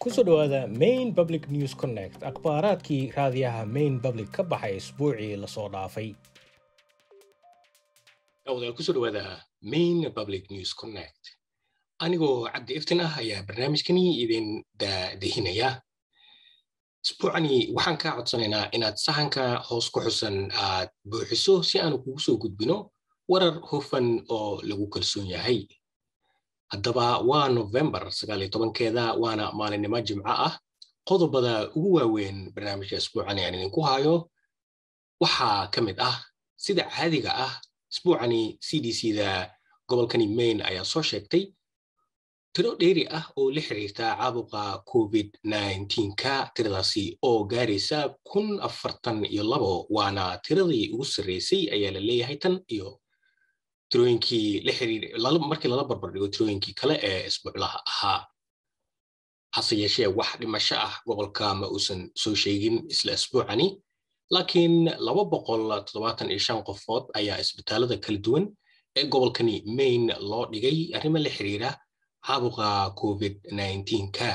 kusoo dhowaada main public news connect akhbaaraadkii raadiyaha main public ka baxay isbuucii lasoo dhaafay wadaal kusoo dhawaada main public news connect anigoo cabdi iftin ah ayaa barnaamijkani idin dadehinaya isbuucani waxaan kaa codsanaynaa inaad sahanka hoos ku xusan aad buuxiso si aanu kugu soo gudbino warar hufan oo lagu kalsoon yahay haddaba waa novembar sagaaliyo tobankeeda waana maalinimo jimco ah qodobada ugu waaweyn barnaamijka isbuucani aan idinku hayo waxaa ka mid ah sida caadiga ah isbuucani c d c da gobolkani maine ayaa soo sheegtay tiro dheeri ah oo la xiriirta caabuqa covid ka tiradaasi oo gaaraysa kun afartan iyo labo waana tiradii ugu sarreysay ayaa la leeyahay tan iyo tirooyinkii la xiriir markii lala barbardhigo tirooyinkii kale ee isbuuclaha ahaa hase yeeshee wax dhimasho ah gobolka ma uusan soo sheegin isla isbuucani laakiin laba boqol toddobaatan iyo shan qofood ayaa isbitaalada kala duwan ee gobolkani maine loo dhigay arrimo la xiriira caabuqa covid ka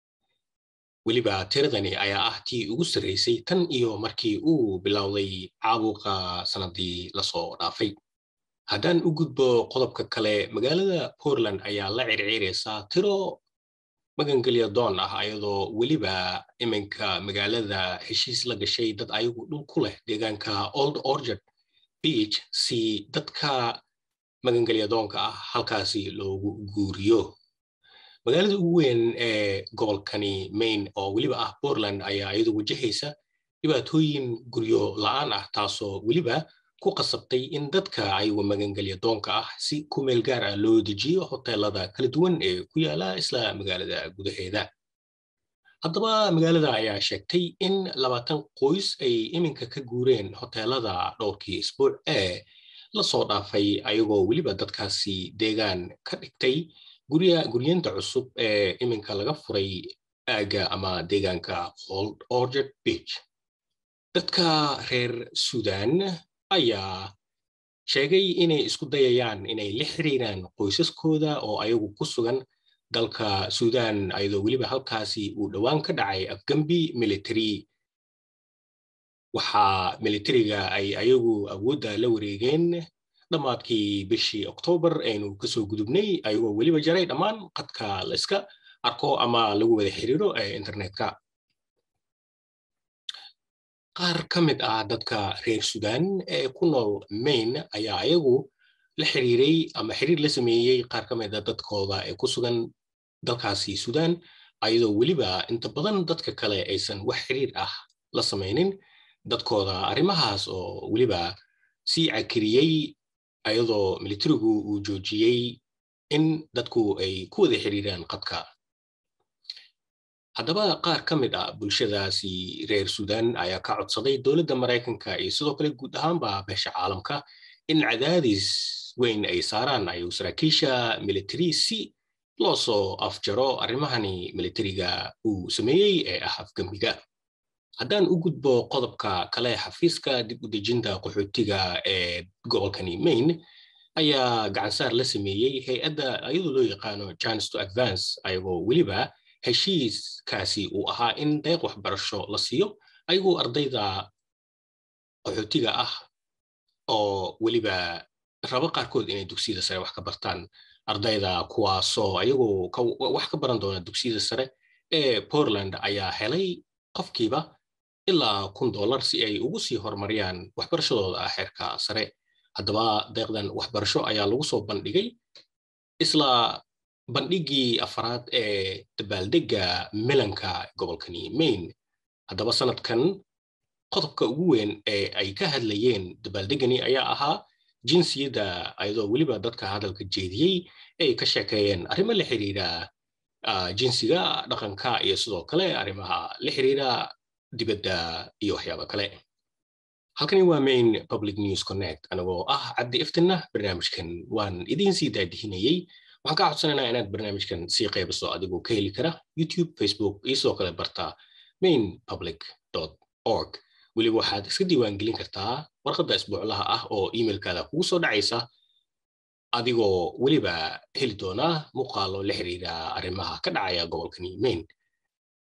weliba tiradani ayaa ah tii ugu sarreysay tan iyo markii uu bilowday caabuqa sanadii lasoo dhaafay haddaan u gudbo qodobka kale magaalada portland ayaa la circiiraysaa tiro magangelya doon ah ayadoo weliba iminka magaalada heshiis la gashay dad ayagu dhul ku leh deegaanka old orgard beach si dadka magangelya doonka ah halkaasi loogu guuriyo magaalada ugu weyn ee gobolkani maine oo weliba ah portland ayaa iyadu wajahaysa dhibaatooyin guryo la-aan ah taasoo weliba ku qasabtay in dadka ayagu magangelya doonka ah si ku meel gaar ah loo dejiyo hoteelada kala duwan ee ku yaala isla magaalada gudaheeda haddaba magaalada ayaa sheegtay in labaatan qoys ay iminka ka guureen hoteelada dhowrkii isbuuc ee lasoo dhaafay ayagoo weliba dadkaasi deegaan ka dhigtay guryeenta cusub ee iminka laga furay aagga ama deegaanka old orgard beach dadka reer sudan ayaa sheegay inay isku dayayaan inay la xiriiraan qoysaskooda oo ayagu ku sugan dalka sudan ayadoo weliba halkaasi uu dhowaan ka dhacay afgambi military waxaa militariga ay ayagu awoodda la wareegeen dhammaadkii bishii oktoobar aynu kasoo gudubnay ayagoo weliba jaray dhammaan qadka la iska arko ama lagu wada xiriiro ee internetka qaar ka mid ah dadka reer sudan ee ku nool maine ayaa ayagu la xiriiray ama xiriir la sameeyey qaar ka mid a dadkooda ee ku sugan dalkaasi sudan ayadoo weliba inta badan dadka kale aysan wax xiriir ah la samaynin dadkooda arrimahaas oo weliba sii cakiriyey ayadoo militarigu uu joojiyey in dadku ay ku wada xiriiraan qadka haddaba qaar ka mid ah bulshadaasi reer sudan ayaa ka codsaday dowladda maraykanka iyo sidoo kale guud ahaanba beesha caalamka in cadaadis weyn ay saaraan ayuu saraakiisha military si loo soo afjaro arrimahani militariga uu sameeyey ee ah afgambiga haddaan u gudbo qodobka kale xafiiska dib u dejinta qaxootiga ee gobolkani maine ayaa gacansaar la sameeyey hay-adda iyadoo loo yaqaano chance to advance ayagoo weliba heshiiskaasi uu ahaa in deeq waxbarasho la siiyo ayagoo ardayda qaxootiga ah oo weliba rabo qaarkood inay dugsiyada sare wax ka bartaan ardayda kuwaasoo ayagoo wax ka baran doona dugsiyada sare ee portland ayaa helay qofkiiba ilaa kun dollar si ay ugu sii horumariyaan waxbarashadooda xeerka sare haddaba deeqdan waxbarasho ayaa lagu soo bandhigay isla bandhigii afaraad ee dabaaldegga milanka gobolkani maine haddaba sanadkan qodobka ugu weyn ee ay ka hadlayeen dabaaldeggani ayaa ahaa jinsiyadda ayadoo weliba dadka hadalka jeediyey ay ka sheekeeyeen arrimo la xiriira jinsiga dhaqanka iyo sidoo kale arrimaha la xiriira dibadda iyo waxyaaba kale halkani waa main public news connect anagoo ah cabdi iftinna barnaamijkan waan idiin sii daadihinayey waxaan kaa codsanaynaa inaad barnaamijkan sii qaybiso adigoo ka heli kara youtube facebook iyo sidoo kale barta main public org weliba waxaad iska diiwaangelin kartaa warqadda isbuuclaha ah oo emailkaada kugu soo dhacaysa adigoo weliba heli doona muuqaalo la xiriira arrimaha ka dhacaya gobolkani maine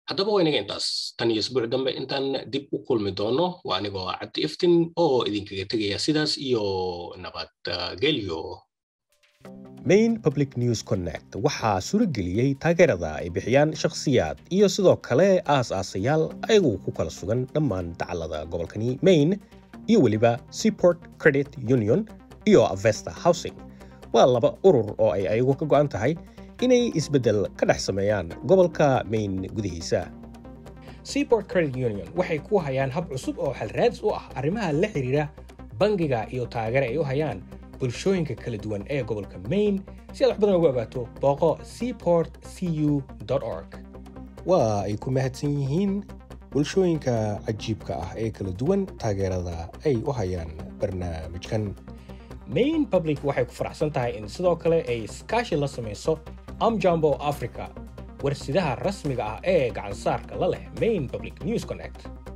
haddaba waa inaga intaas tan iyo isbuuc dambe intaan dib u kulmi doono waa anigoo cabdi iftin oo idinkaga tegaya sidaas iyo nabadgelyo main public news connect waxaa surogeliyey taageerada ay bixiyaan shakhsiyaad iyo sidoo kale aas-aasayaal ayagu ku kala sugan dhammaan dacallada gobolkani maine iyo weliba seaport credit union iyo avesta housing waa laba urur oo ay ayagu ka go'an tahay inay isbeddel ka dhex sameeyaan gobolka maine gudihiisa seaport credit union waxay ku hayaan hab cusub oo xalraadis u ah arrimaha la xidhiira bangiga iyo taageere ay u hayaan bulshooyinka kala duwan ee gobolka maine si aad wax badan ugu ogaato booqo seaport cu org waa ay ku mahadsan yihiin bulshooyinka cajiibka ah ee kala duwan taageerada ay u hayaan barnaamijkan main public waxay ku faraxsan tahay in sidoo kale ay iskaashi la samayso amjambo africa warsidaha rasmiga ah ee gacansaarka la leh main public news connect